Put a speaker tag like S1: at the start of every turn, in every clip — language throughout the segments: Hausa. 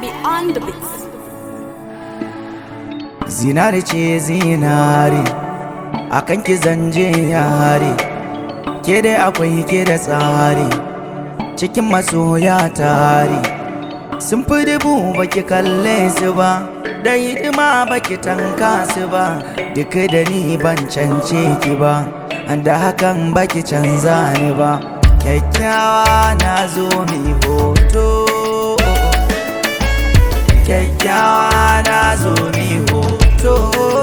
S1: on the beats.
S2: zinari ce zinari akan ki zanje yare ke dai akwai ke da tsari cikin masoya tari sun fi dubu baki kalle su ba da hidima baki tanka su ba duk da ni ban cance ki ba da hakan baki canza ni ba kyakkyawa na zo mi hoto kyakkyawa na zo mi hoto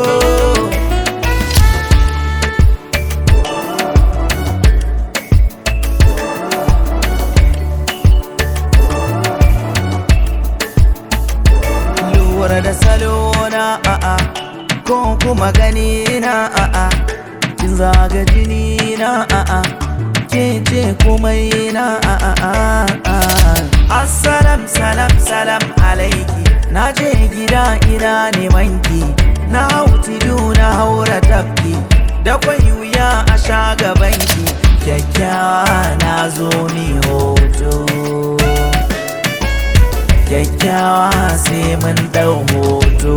S2: lura da salona a'a ko kuma gani na a'a kin zaga jini na a'a ke ce komai na a'a assalam salam salam alaiki na je gida ina neman ki na hau tudu na haura tafki da kwai wuya a sha gaban ki kyakkyawa na zo ni hoto kyakkyawa sai mun dau hoto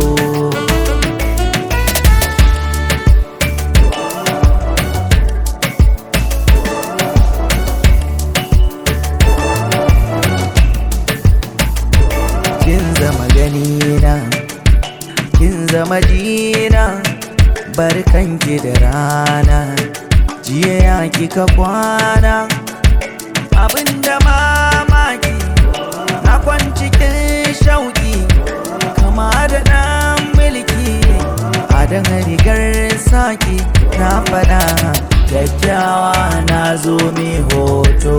S2: kin zama ganina kin zama dina barkanki da rana jiya ya kika kwana abinda mamaki na kwancikin shauki kama da ɗan mulki a dan rigar saki na faɗa kyakkyawa na zo mai hoto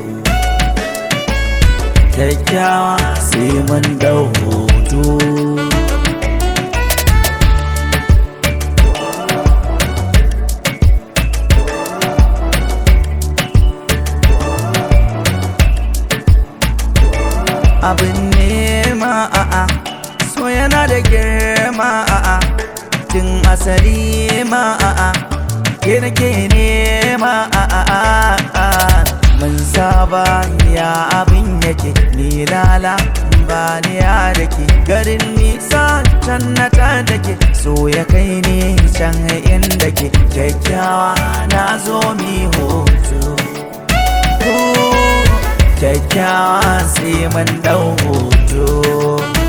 S2: kyakkyawa sai mun dau hoto abin nema a'a so yana da girma a'a tun asali ma a'a ke nake nema a'a mun saba ya abin yake ni lala ba ni ya dake garin nisa can na ta dake so ya kai ni can inda ke kyakkyawa na zo mi hoto kyakkyawa sai mun dau hoto